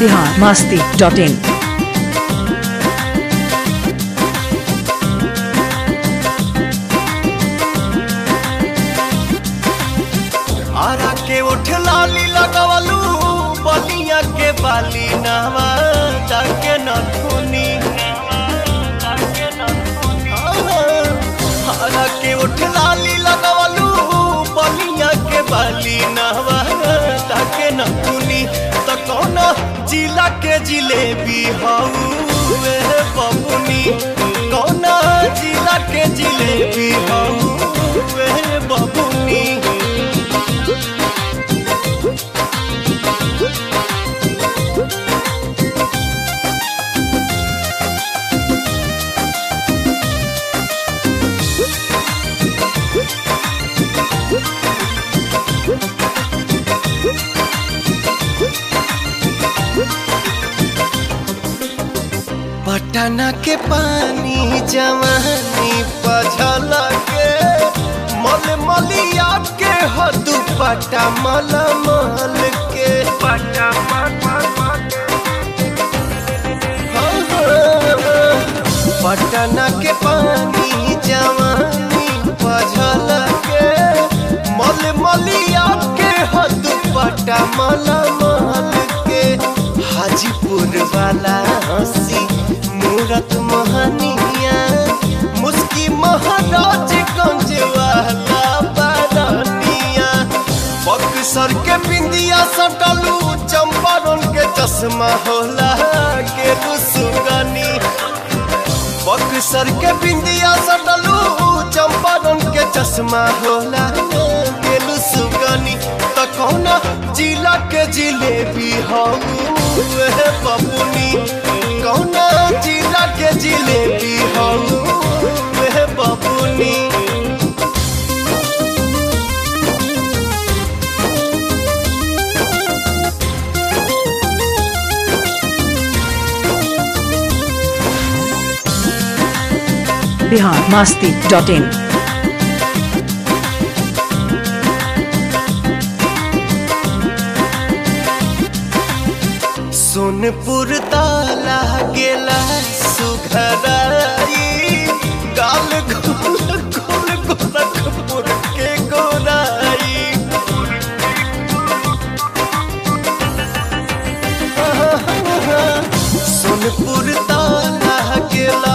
Bihar Masti dot in Ara के उठ लाली लगवलू बलिया के बाली नहवा जाके न धुनी आरा के उठ लाली लगवलू बलिया के बाली नहवा जाके न धुनी त कौन जिला के जिलेबी हऊ वे बबुनी कौन जिला के जिलेबी हऊ वे बबुनी पटना के पानी जवानी पझल के मल मलिया के हदू पटा मल मल के पटा पटना के पानी जवानी पझल के मल मलिया के हदू पटा मल मल के हाजीपुर वाला हंसी मूरत मोहनिया मुस्की महाराज गंज वाला बारनिया बक्सर के बिंदिया सटलू चंपारण के चश्मा होला के सुगनी बक्सर के बिंदिया सटलू चंपारण के चश्मा होला के सुगनी त कौना जिला के जिलेबी हम बबुनी कौना जिला के जिलेबी हम बबुनी बिहार मास्ती डॉट इन सोनपुर ताला गेला सुघराई गाल गोल गोल गोरखपुर के गोराई सोनपुर ताला गेला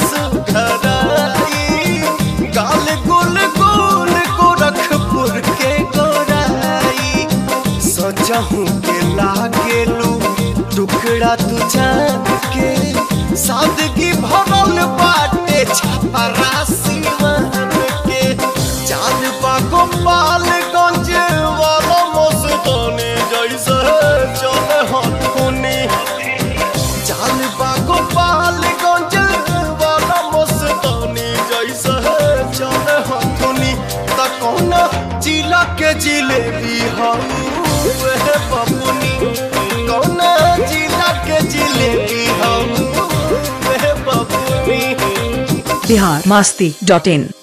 सुघराई गाल गोल गोल गोरखपुर के गोराई सजहू के लागेलू टुकड़ा तू जान के सादगी भरल बाटे छपरासी मान के चांद बागो पालगंज वाला मस्तानी जैसे चले हथुनी चांद बागो पालगंज वाला मस्तानी जैसे चले हथुनी त कौन जिला के जिलेबी हम बबुनी कौन जिला के जिलेबी हम बबुनी बिहार मास्ती डॉट इन